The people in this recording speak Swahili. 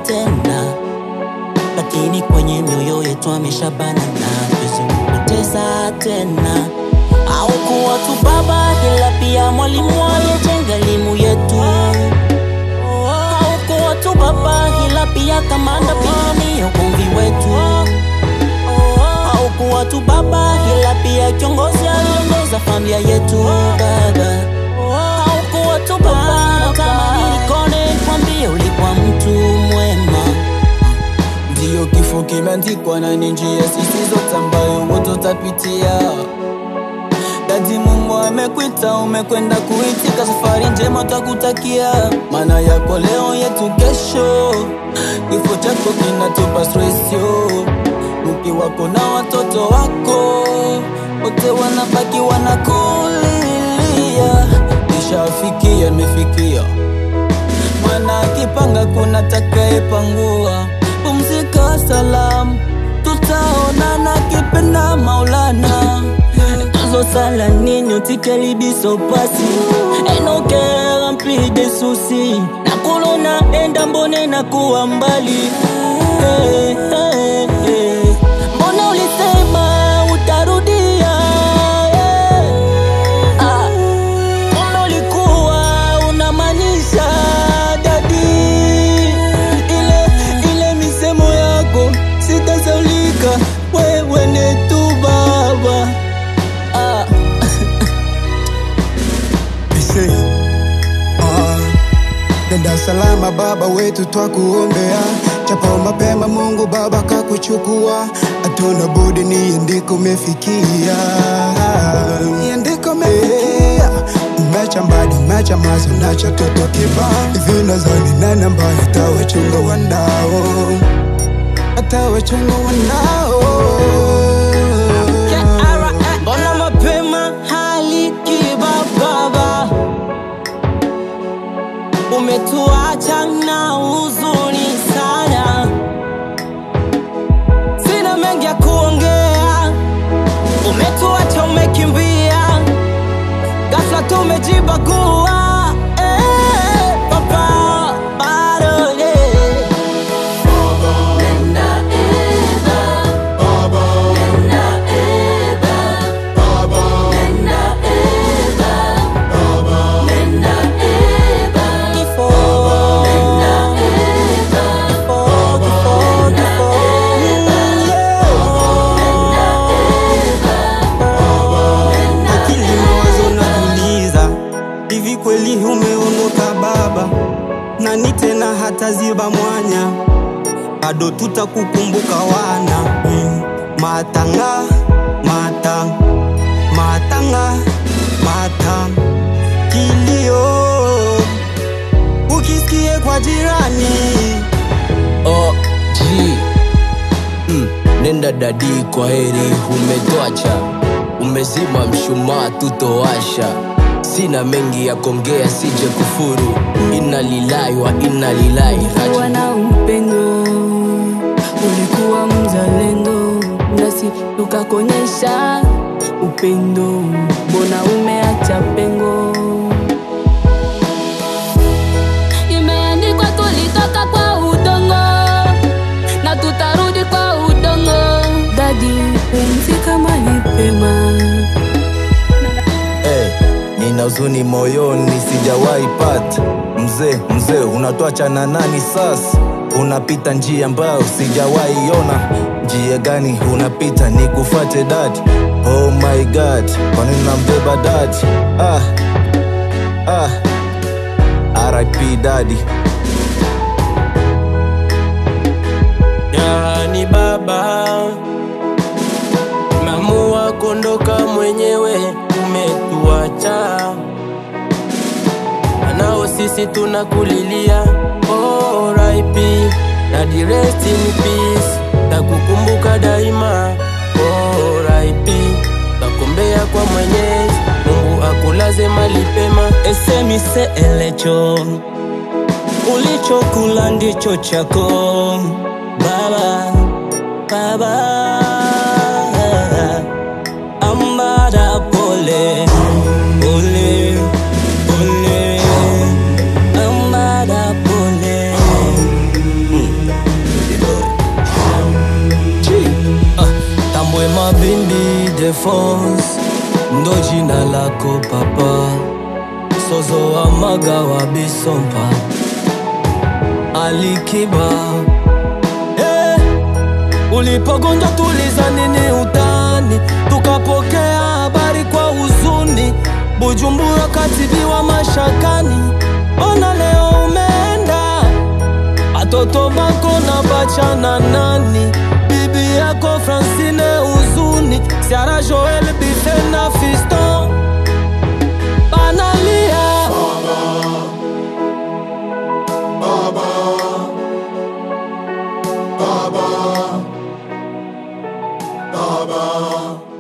tena, lakini kwenye mioyo yetu ameshabana na tuzimpoteza tena. Haukuwa tu baba, ila pia mwalimu aliyejenga elimu yetu. Haukuwa tu baba, ila pia kamanda, pigania ugomvi wetu. Haukuwa tu baba, ila pia kiongozi aliongoza familia yetu baba. Haukuwa tu baba, natamani nikone kwambie ulikuwa mtu mwema. Ndiyo kifo kimeandikwa na ni njia sisi zote ambayo wote tutapitia. Dadi, Mungu amekwita, umekwenda kuitika, safari njema takutakia. Maana yako leo yetu kesho, kifo chako kinatupa stress yo. Mke wako na watoto wako wote wanabaki wanakulilia. Nishafikia, nimefikia Mwana akipanga kuna takayepangua. Pumzika salamu, tutaonana kipenda Maulana. Tuzo sala nini utikelibiso pasi enokera mpide susi nakulona enda mbone na kuwa mbali hey, hey, hey. Mbona ulisema utarudia hey. ah. Kumbe ulikuwa unamaanisha dadi ile ile misemo yako sitasaulika wewe ni tu baba ah. Ise, ah, nenda salama baba wetu twakuombea, chapo mapema Mungu baba kakuchukua, hatuna budi ni ndiko umefikia, Ni ndiko umefikia. Umecha mbali, umecha mazo, nacha toto kiba hivi, nadhani nani ambaye atawachunga wanao, atawachunga wanao Mbona mapema hali kiba baba, umetuacha na huzuni sana, sina mengi ya kuongea, umetuacha umekimbia, ghafla tumejibagua eh, baba bado eh. Kifo. Kifo, kifo, kifo. akili mawazo nakuuliza, hivi kweli umeondoka baba? Nani tena hataziba mwanya? Bado tutakukumbuka wana mm. Matanga, mata, matanga, mata, kilio ukisikie kwa jirani Oh, G. Mm, nenda dadi, kwa heri, umetwacha, umezima mshumaa, tutowasha. Sina mengi ya kongea, sije kufuru. Inna lillahi wa inna ilaihi Ulikuwa rajiun. na upendo, ulikuwa mzalendo, nasi tukakonyesha upendo, mbona umeacha pengo? Imeandikwa tulitoka kwa udongo na tutarudi kwa udongo. Dadi, pumzika mahali pema. Eh, nina huzuni moyoni sijawahi pata mzee mzee unatwacha na nani sasa unapita njia ambayo sijawahi ona njia gani unapita ni kufate dadi oh my god kwani nambeba dadi ah, ah. rip dadi Yani baba, mamua kondoka mwenyewe, umetuacha anao sisi tunakulilia. Oh, RIP Daddy, rest in peace, takukumbuka daima. Oh, RIP takumbea kwa Mwenyezi Mungu akulaze mali pema. esemise elecho ulichokula ndicho chako baba baba ambada pole pole pole ambada pole Mm. Ildefonse ndo jina lako papa, Sozo wa maga wa Bisompa, Alikiba eh, ulipogonjwa tuliza nini utani, tukapokea habari kwa huzuni, Bujumbura katibiwa mashakani, ona leo umeenda Atoto bako na bachana nani? Bibi yako Francine uzuni, Siara Joel Bife na Fiston banalia. Baba,